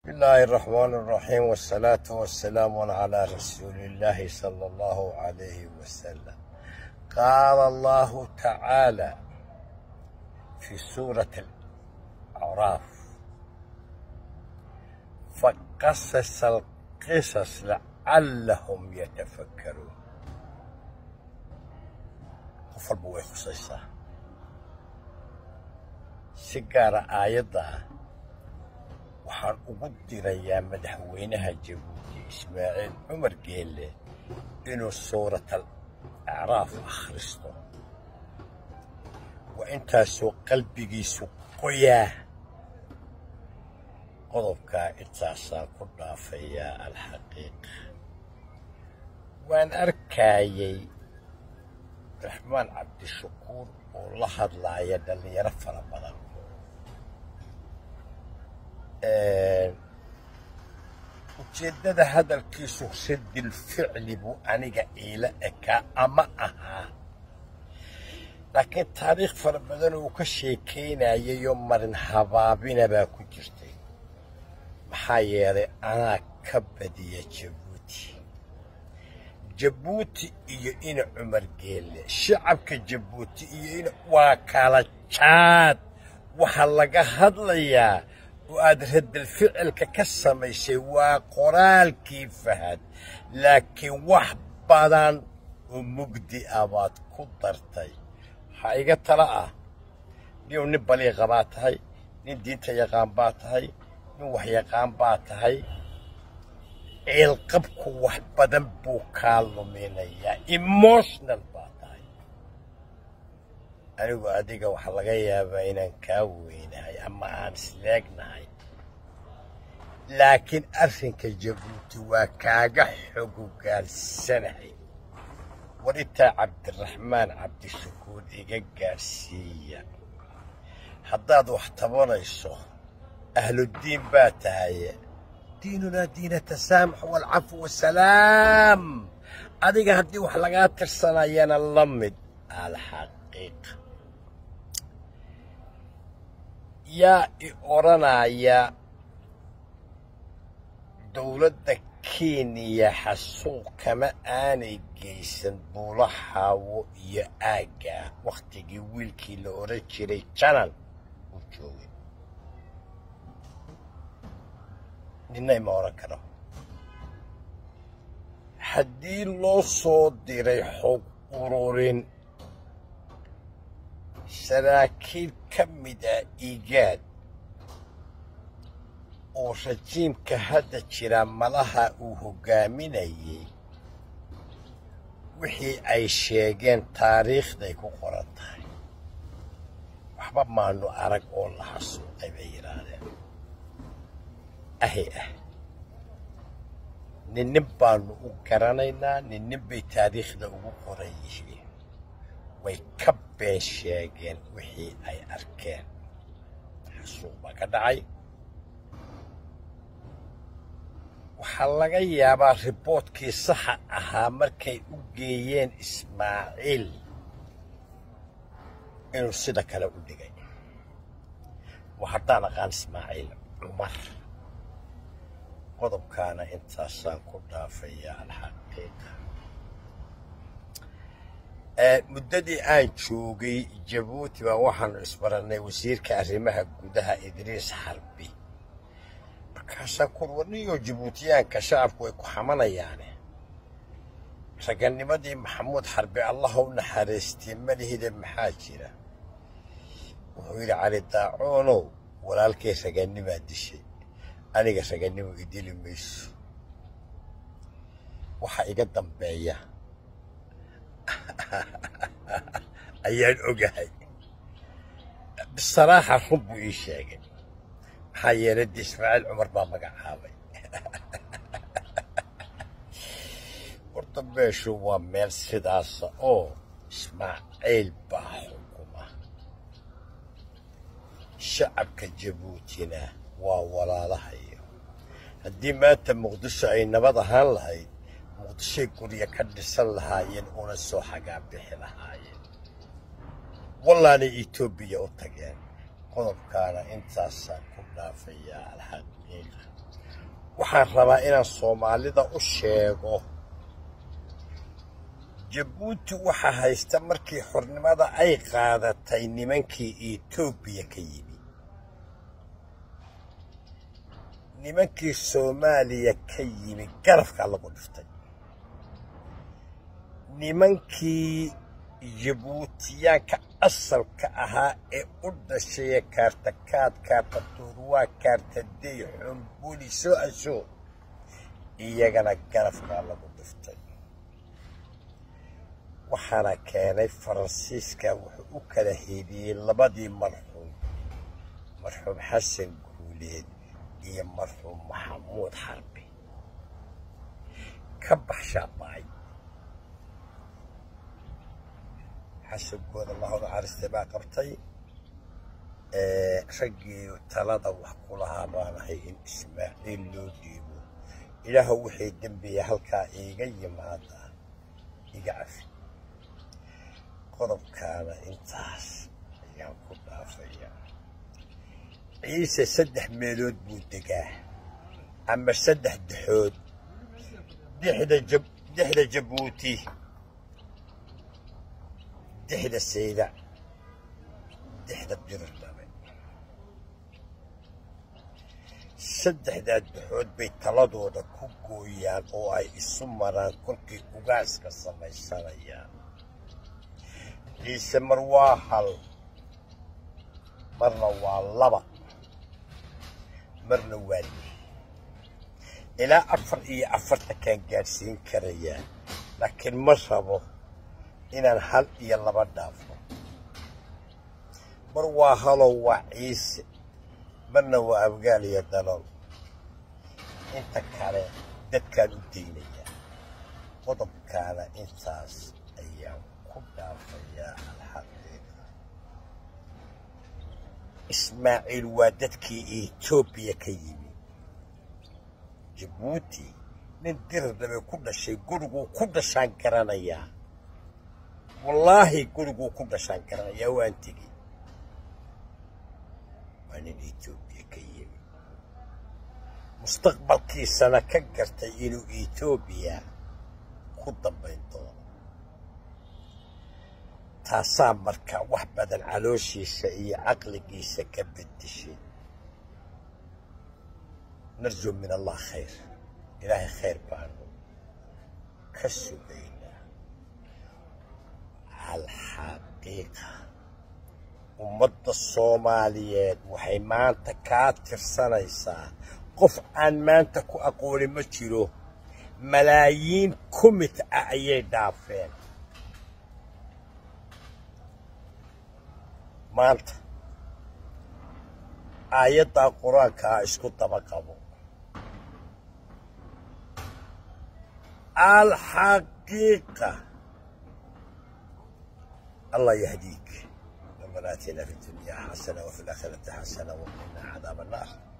الله الرحمن الرحيم والصلاة والسلام على رسول الله صلى الله عليه وسلم قال الله تعالى في سورة الأعراف فقصص القصص لعلهم يتفكرون قفل بوي خصيصة سيجارة آيضا waxaan ugu dirayaa madaxweynaha jabuuti ismaaciil cumar geelle inuu suuratal acraaf akhristo waa intaasoo qalbigiisu qoyaa qodobkaa intaasaan ku dhaafayaa alxaqiiqa waan arkaayay raxmaan cabdishakuur oo la hadlaaya dhallinyaro fara badan ujeeddada hadalkiisu radil ficli buu aniga iila ekaa ama ahaa laakiin taariikh fara badan uu ka sheekaynayayoo marin habaabina baa ku jirtay maxaa yeelay anaa ka badiya jabuuti jabuuti iyo ina cumar geelle shacabka jabuuti iyo ina waa kala jaad waxaa laga hadlayaa oo aad radal ficilka ka samaysay waa qoraalkii fahad laakiin wax badan oo mugdi ah baad ku dartay waxaa iga tala ah niw nin baliiqa baa tahay nin diinta yaqaan baa tahay nin waxyaqaan baa tahay ciilqabku wax badan buu kaa luminayaa emotional baa tahay anigu adiga waxaa laga yaabaa inaan kaa weynahay ama aan isleegnahay laakiin arrinka jabuuti waa kaaga xogogaalsanahay war intaa cabdiraxmaan cabdishakuur iga gaadhsiiya haddaad wax tabanayso ahluddiin baa tahaye diinunaa diina tasaamux waalcafu wasalaam adiga haddii wax lagaa tirsanayana la mid alxaqiiqa yaa i odhanaya dowladda kenya xasuuq kama aanay geysan buulaxaawo iyo aaggaa wakhtigii wiilkii la odhan jiray janan uu joogay ninna ima odhan karo haddii loo soo diray xog ururin saraakiil ka mid ah igaad oo rajiimka hadda jira malaha uu hoggaaminayay wixii ay sheegeen taariikhday ku qoran tahay waxba maanu arag oo la xasuuqay bay yidhaahdeen ahi ah ninnin baanu u garanaynaa ninnin bay taariikhda ugu qoran yihiin way ka been sheegeen wixii ay arkeen xasuuq baa ka dhacay waxaa laga yaabaa riboodkii saxa ahaa markay u geeyeen ismaaciil inuu sida kale u dhigay waa haddaan aqaan ismaaciil cumar qodobkaana intaasaan ku dhaafayaa alxaqiiqa muddadii aan joogay jabuuti baa waxaanu isbarannay wasiirka arrimaha gudaha idriis xarbi markaasaan kur warniyoo jabuutiyaanka shacabku way ku xamanayaane raganimadii maxamuud xarbi allaha u naxariistay malihida maxaa jira wuxuu yidhi cali daacoonow walaalkay raganimaa dishay aniga raganimo idili mayso waxa iga dambeeya ayaan ogahay bisaraaxa run buu ii sheegay maxaa yeelay de ismaaciil cumar baa magacaabay horta meeshu waa meel sidaasa oo ismaaciil baa xukuma shacabka jabuutina waa walaalahayo haddii maanta muqdisho ay nabad ahaan lahayd muqdishoy gurya ka dhisan lahaayeen una soo xagaa bixi lahaayeen wallaanay etoobiya u tageen qodobkaana intaasaan ku dhaafayaa alxaqiiqa waxaan rabaa inaan soomaalida u sheego jabuuti waxaa haysta markii xornimada ay qaadatay nimankii etoobiya ka yimi nimankii soomaaliya ka yimi garafkaa lagu dhiftay nimankii jabuutiyaanka asalka ahaa ee u dhashaya kaartakaad kaartatuurwaa kaartadey xumbuli soo asho iyagana garafkaa lagu dhiftay waxaana keenay faransiiska wuxuu u kala heediyey labadii marxuum marxuum xasan guuleed iyo marxuum maxamuud xarbi ka baxshaaba'ay xasankooda allahu naxariistay baa qabtay raggii talada wax ku lahaa baanahay in ismaaciil loo dhiibo ilaahu wixii dembiya halkaa iiga yimaada iga cafi qodobkaana intaas ayaan ku dhaafaya ciise saddex meelood buu degaa ama saddex dexood dexda jabuuti dexda saydac dexda birdhabe saddexdaa dexood bay taladooda ku gooyaan oo ay isu maraan kolkay ugaaska samaysanayaan ciise mar waa hal marna waa laba marna waa lix ilaa afar iyo afartankaan gaadhsiin karayaa laakiin ma rabo inaan hal iyo laba dhaafo mar waa halow waa ciise marna waa abgaal iyo dalool inta kale dadkaan u daynayaa qodobkaana intaas ayaan ku dhaafayaa alxaqiiqa ismaaciil waa dadkii etoobiya ka yimi jabuuti nin dirirdabe ku dhashay guriguu ku dhashaan garanayaa wallaahi guriguu ku dhashaan garanayaa waan tegey waa nin etoobiya ka yimi mustaqbalkiisana ka gartay inuu etoobiya ku dambayn doono taasaa marka wax badan calooshiisa iyo caqligiisa ka beddeshay narju min allah khayr ilaahay khayr baanu ka sugaynaa alxaqiiqa ummadda soomaaliyeed waxay maanta kaa tirsanaysaa qof aan maanta ku aqooni ma jiro malaayiin kumit ah ayay dhaafeen maanta aayaddaa qur-aankaa isku daba qabo alxaqiiqa allah yahdiik ربنا اتنا في الدنيا حسنه وفي الاخره حسنه وقنا عذاب النار